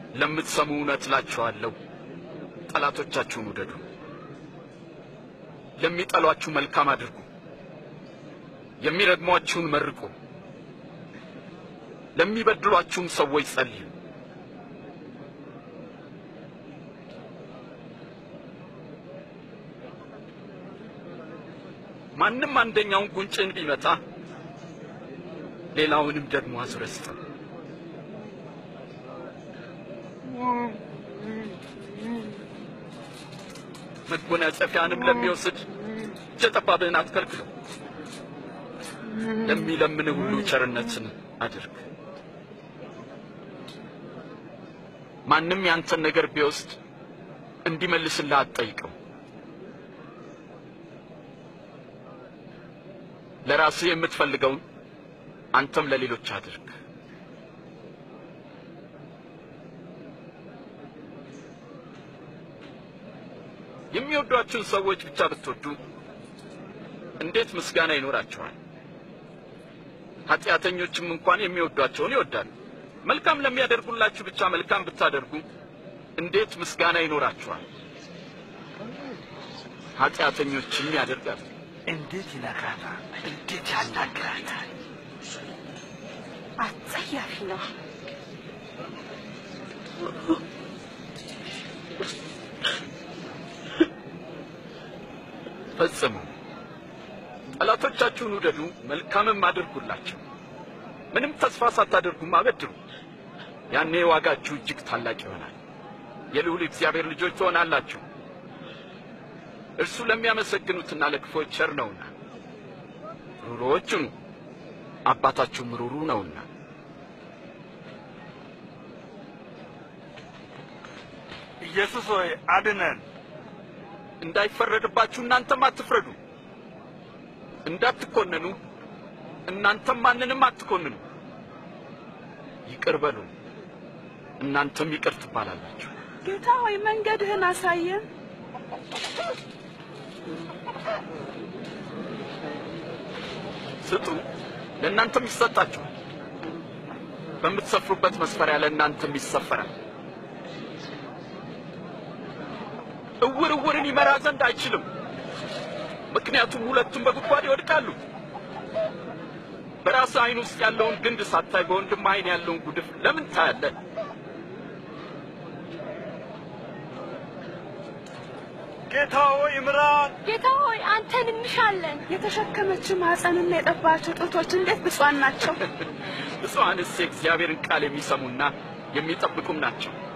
ለምትሰሙ እውነት እላችኋለሁ፣ ጠላቶቻችሁን ውደዱ፣ ለሚጠሏችሁ መልካም አድርጉ፣ የሚረግሟችሁን መርቁ፣ ለሚበድሏችሁም ሰዎች ጸልዩ። ማንም አንደኛውን ጉንጭን ቢመታ ሌላውንም ደግሞ አዙረህ ስጠው። መጎናጸፊያንም ለሚወስድ እጀ ጠባብህን አትከልክለው። ለሚለምንህ ሁሉ ቸርነትን አድርግ። ማንም ያንተን ነገር ቢወስድ እንዲመልስልህ አትጠይቀው። ለራስህ የምትፈልገውን አንተም ለሌሎች አድርግ። የሚወዷችሁን ሰዎች ብቻ ብትወዱ እንዴት ምስጋና ይኖራቸዋል? ኃጢአተኞችም እንኳን የሚወዷቸውን ይወዳሉ። መልካም ለሚያደርጉላችሁ ብቻ መልካም ብታደርጉ እንዴት ምስጋና ይኖራችኋል? ኃጢአተኞችም ያደርጋሉ። እንዴት ይነግራታል? እንዴት ያናግራታል? አጸያፊ ነው። ፈጽሙ። ጠላቶቻችሁን ውደዱ፣ መልካምም አድርጉላቸው። ምንም ተስፋ ሳታደርጉም አበድሩ። ያኔ ዋጋችሁ እጅግ ታላቅ ይሆናል። የልዑል እግዚአብሔር ልጆች ትሆናላችሁ። እርሱ ለሚያመሰግኑትና ለክፎች ቸር ነውና። ሩሮዎች ሁኑ፣ አባታችሁም ሩሩ ነውና። ኢየሱስ ሆይ አድነን። እንዳይፈረድባችሁ እናንተም አትፍረዱ። እንዳትኮነኑ እናንተም ማንንም አትኮንኑ። ይቅር በሉ እናንተም ይቅር ትባላላችሁ። ጌታ ሆይ መንገድህን አሳየን። ስጡ፣ ለእናንተም ይሰጣችኋል። በምትሰፍሩበት መስፈሪያ ለእናንተም ይሰፈራል። እውር እውርን ይመራ ዘንድ አይችልም፣ ምክንያቱም ሁለቱም በጉድጓድ ይወድቃሉ። በራስህ ዓይን ውስጥ ያለውን ግንድ ሳታይ በወንድም ዓይን ያለውን ጉድፍ ለምን ታያለህ? ጌታ ሆይ ምራን። ጌታ ሆይ አንተን እንሻለን። የተሸከመችው ማኅፀንና የጠባቸው ጡቶች እንዴት ብፁዓን ናቸው። ብፁዓንስ የእግዚአብሔርን ቃል የሚሰሙና የሚጠብቁም ናቸው።